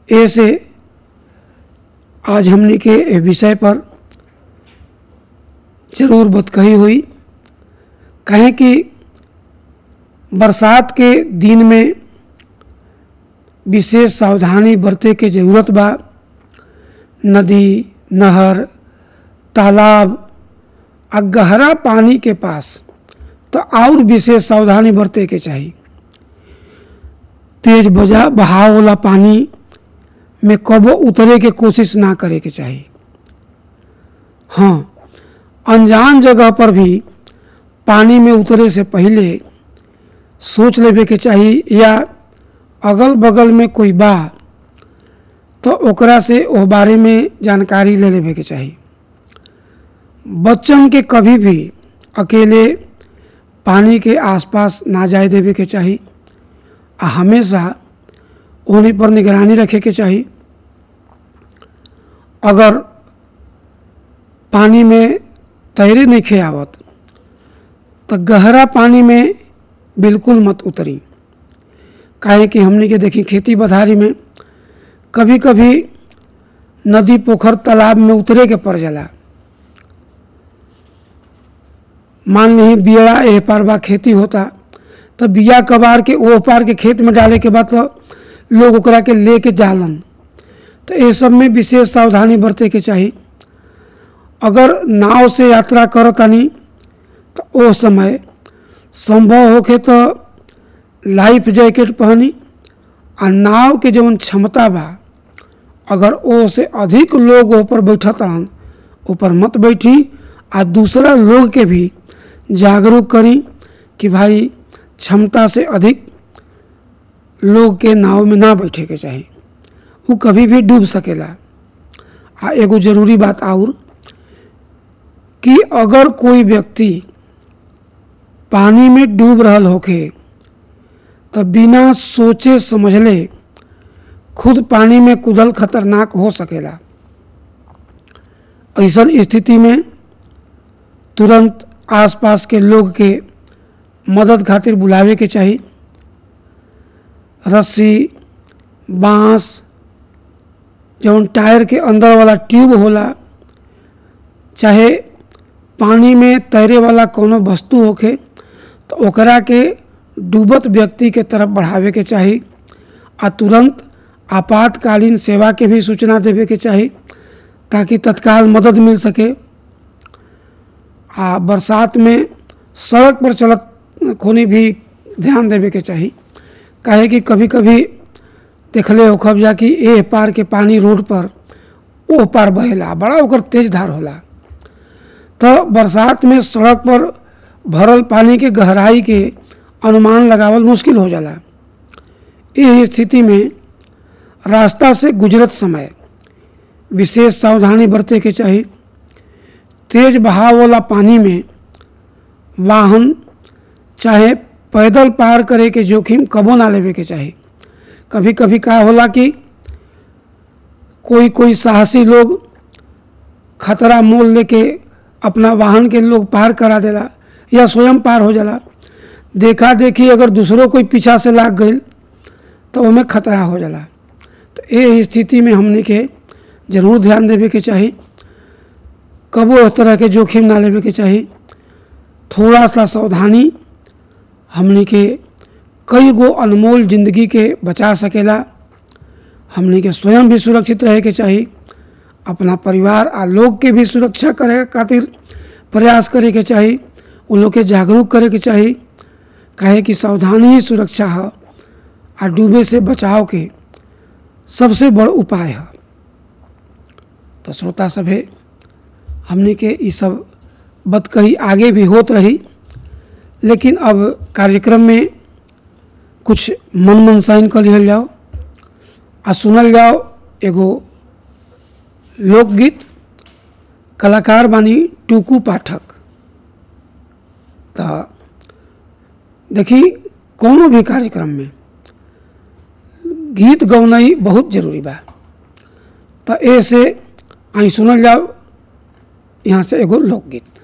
ऐसे आज हमने के ए विषय पर जरूर बतकही हुई कहें कि बरसात के दिन में विशेष सावधानी बरते के जरूरत बा नदी नहर तालाब आ गहरा पानी के पास तो और विशेष सावधानी बरते के चाहिए तेज बजा बहाव वाला पानी में कबो उतरे के कोशिश ना करे के चाहिए हाँ अनजान जगह पर भी पानी में उतरे से पहले सोच लेवे के चाहिए या अगल बगल में कोई बा तो ओकरा से ओ बारे में जानकारी ले लेवे के चाहिए बच्चन के कभी भी अकेले पानी के आसपास ना जाए देवे के चाहिए आ हमेशा उन्हीं पर निगरानी रखे के चाहिए अगर पानी में तैरे नहीं खे आवत तो गहरा पानी में बिल्कुल मत उतरी काहे कि हमने के देखी खेती बधारी में कभी कभी नदी पोखर तालाब में उतरे के पड़ जाला मान ली बियड़ा एह पार बा खेती होता तो बिया कबार के ओह पार के खेत में डाले के बाद तो लोग ओकरा के ले के जालन तो ये सब में विशेष सावधानी बरते के चाहिए अगर नाव से यात्रा करतानी तो ओ समय संभव होके तो लाइफ जैकेट पहनी आ नाव के जौन क्षमता बा अगर ओ से अधिक लोग ऊपर बैठत रहन ऊपर मत बैठी आ दूसरा लोग के भी जागरूक करी कि भाई क्षमता से अधिक लोग के नाव में ना बैठे के चाही वो कभी भी डूब सकेला आ एगो जरूरी बात और कि अगर कोई व्यक्ति पानी में डूब रहल होखे तो बिना सोचे समझले खुद पानी में कूदल खतरनाक हो सकेला ऐसन स्थिति में तुरंत आसपास के लोग के मदद खातिर बुलावे के चाही रस्सी बांस जौन टायर के अंदर वाला ट्यूब होला चाहे पानी में तैरे वाला कोनो वस्तु होखे तो ओकरा के डूबत व्यक्ति के तरफ बढ़ावे के चाही आ तुरंत आपातकालीन सेवा के भी सूचना देवे के चाही ताकि तत्काल मदद मिल सके आ बरसात में सड़क पर चलत खोनी भी ध्यान देवे के चाही काहे कि कभी कभी देखले हो खबजा कि ए पार के पानी रोड पर ओ पार बहेला बड़ा ओकर तेज धार होला तो बरसात में सड़क पर भरल पानी के गहराई के अनुमान लगावल मुश्किल हो जाला इस स्थिति में रास्ता से गुजरत समय विशेष सावधानी बरते के चाही तेज बहाव वाला पानी में वाहन चाहे पैदल पार करे के जोखिम कबो ना लेवे के चाही कभी कभी का होला कि कोई कोई साहसी लोग खतरा मोल लेके अपना वाहन के लोग पार करा देला या स्वयं पार हो जाला देखा देखी अगर दूसरों कोई पीछा से लाग गई तो उनमें खतरा हो जाला तो ये स्थिति में हमने के जरूर ध्यान देवे के चाही कबो इस तरह के जोखिम ना लेवे के चाही थोड़ा सा सावधानी हमने के कई गो अनमोल जिंदगी के बचा सकेला हमने के स्वयं भी सुरक्षित रहे के चाही अपना परिवार आ लोग के भी सुरक्षा करे खातिर प्रयास करे के चाही उन लोग के जागरूक करे के चाही काहे कि सावधानी ही सुरक्षा है आ डूबे से बचाव के सबसे बड़ उपाय है तो श्रोता सभे हमने के ये सब बात कही आगे भी होत रही लेकिन अब कार्यक्रम में कुछ मन मनसाइन कर लिहल जाओ आ सुनल जाओ एगो लोकगीत कलाकार बानी टूकू पाठक तो देखी कोनो भी कार्यक्रम में गीत गौनाई बहुत जरूरी बा तो ऐसे आई सुनल जाओ यहाँ से एगो लोकगीत